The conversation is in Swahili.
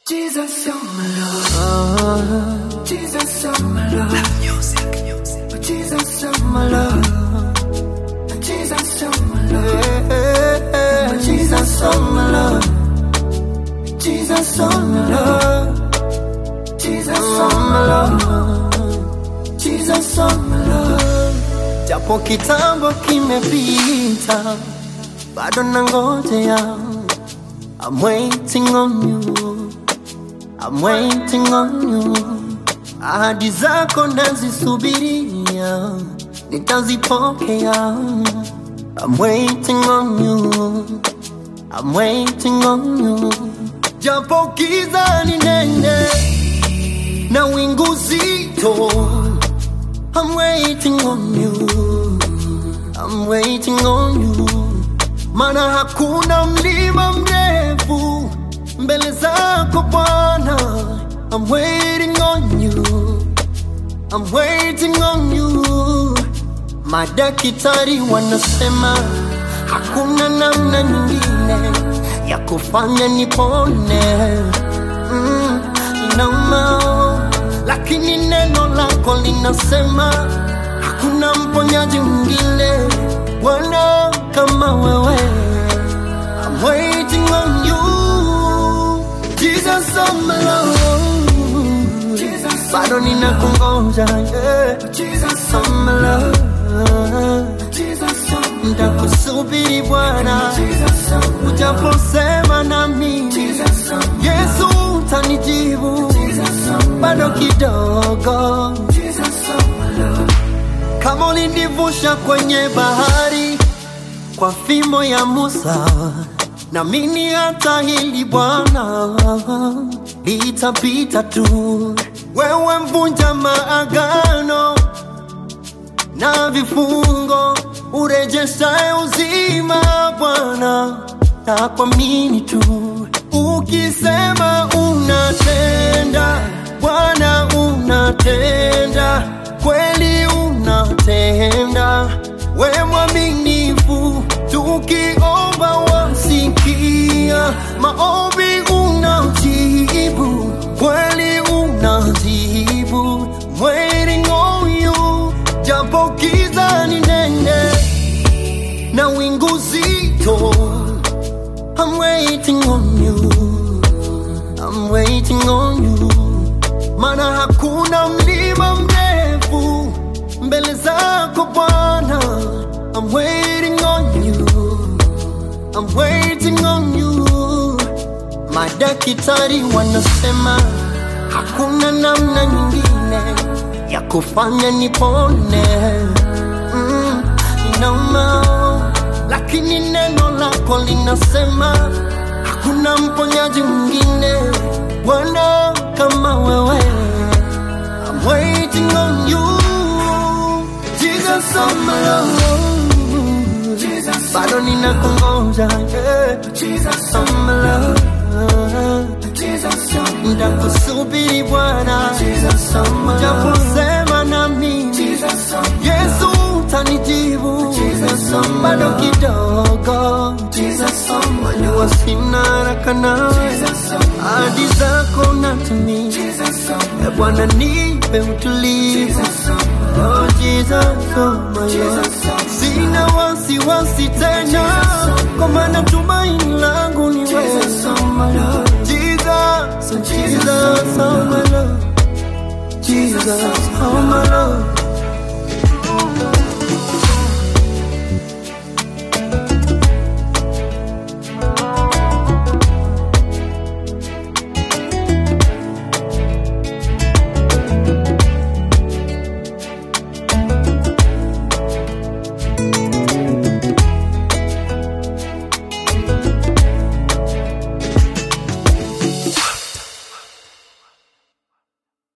Jesus, oh my Lord. Jesus, oh my Lord. Jesus, oh my Lord. Jesus, oh my Lord. Jesus, oh my Lord. Jesus, oh my Lord. Jesus, oh my Lord. Jesus, oh my Lord. Japo kitambo kimepita, bado nangojea. I'm waiting on you. I'm waiting on you. Ahadi zako nazisubiria, nitazipokea. I'm waiting on you. I'm waiting on you. Japo giza ni nene na wingu zito. I'm waiting on you. I'm waiting on you. Mana hakuna mlima mrefu mbele zako Bwana. I'm waiting on you. I'm waiting on you. Madaktari wanasema hakuna namna nyingine ya kufanya nipone. Mm, inauma, lakini neno lako linasema hakuna mponyaji mwingine Bwana kama wewe. I'm waiting on you. Jesus, oh my Lord. Jesus, bado ninakungoja. Yeah. Jesus, oh my Lord. Jesus, oh nitakusubiri Bwana. Jesus, oh ujaposema nami. Jesus, oh Yesu utanijibu. Jesus, oh bado kidogo. Jesus, oh my Lord. Kama ulinivusha kwenye bahari kwa fimbo ya Musa, na mimi hata hili Bwana litapita tu. Wewe mvunja maagano na vifungo, urejeshaye uzima Bwana, na kuamini tu. Ukisema unatenda, Bwana unatenda, kweli unatenda, we mwaminifu, tukiomba wasikia, maombi unajibu, kweli unajibu, waiting on you, japo giza ni nene na wingu zito, I'm waiting on you, I'm waiting on you, mana hakuna mlima mrefu mbele zako Bwana. I'm waiting on you, I'm waiting on you. Madaktari wanasema hakuna namna nyingine ya kufanya nipone. Mm, inauma, lakini neno lako linasema hakuna mponyaji mwingine Bwana kama wewe. I'm waiting on you. Jesus, oh my Lord. Jesus, bado ninakungoja. Yeah. Jesus, oh my Lord. Jesus, nitakusubiri Bwana. Jesus, oh my Lord. Japosema nami. Jesus, oh Yesu utanijibu. Jesus, oh my bado kidogo. Jesus, oh my Lord. Jua sina haraka nawe. Jesus, oh my Ahadi zako natimia. Jesus, oh my Lord. Bwana nipe utulivu. Jesus, oh my Oh Jesus, oh my Lord. Sina wasiwasi tena, kwa maana tumaini langu ni wewe. Jesus, oh Jesus, oh Jesus, oh my Lord. Jesus,